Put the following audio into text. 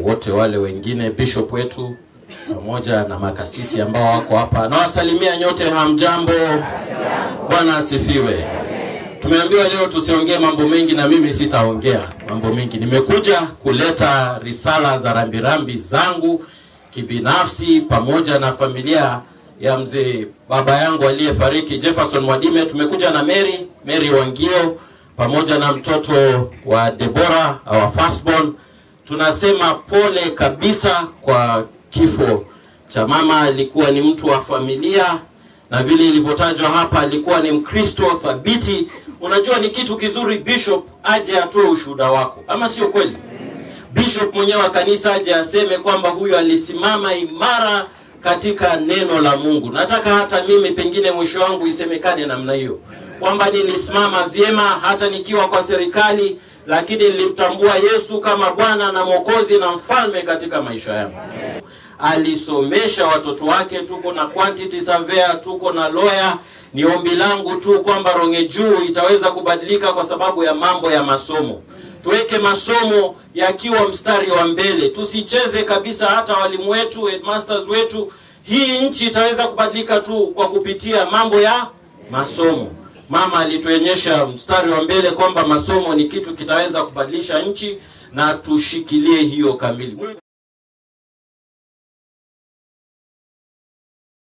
wote wale wengine, bishop wetu pamoja na makasisi ambao wako hapa. Nawasalimia nyote, hamjambo? Bwana asifiwe. Tumeambiwa leo tusiongee mambo mengi, na mimi sitaongea mambo mengi. Nimekuja kuleta risala za rambirambi zangu kibinafsi pamoja na familia ya mzee baba yangu aliyefariki Jefferson Mwadime. Tumekuja na Mary Mary Wangio pamoja na mtoto wa Deborah our firstborn. Tunasema pole kabisa kwa kifo cha mama. Alikuwa ni mtu wa familia na vile ilivyotajwa hapa, alikuwa ni Mkristo thabiti. Unajua ni kitu kizuri bishop aje atoe ushuhuda wako, ama sio kweli? Bishop mwenyewe wa kanisa aje aseme kwamba huyu alisimama imara katika neno la Mungu. Nataka hata mimi pengine mwisho wangu isemekane namna hiyo kwamba nilisimama vyema hata nikiwa kwa serikali, lakini nilimtambua Yesu kama Bwana na Mwokozi na mfalme katika maisha yangu. Alisomesha watoto wake, tuko na quantity surveyor, tuko na lawyer. Ni ombi langu tu kwamba Ronge Juu itaweza kubadilika kwa sababu ya mambo ya masomo. Tuweke masomo yakiwa mstari wa mbele, tusicheze kabisa. Hata walimu wetu, headmasters wetu, hii nchi itaweza kubadilika tu kwa kupitia mambo ya masomo. Mama alituonyesha mstari wa mbele kwamba masomo ni kitu kitaweza kubadilisha nchi, na tushikilie hiyo kamili.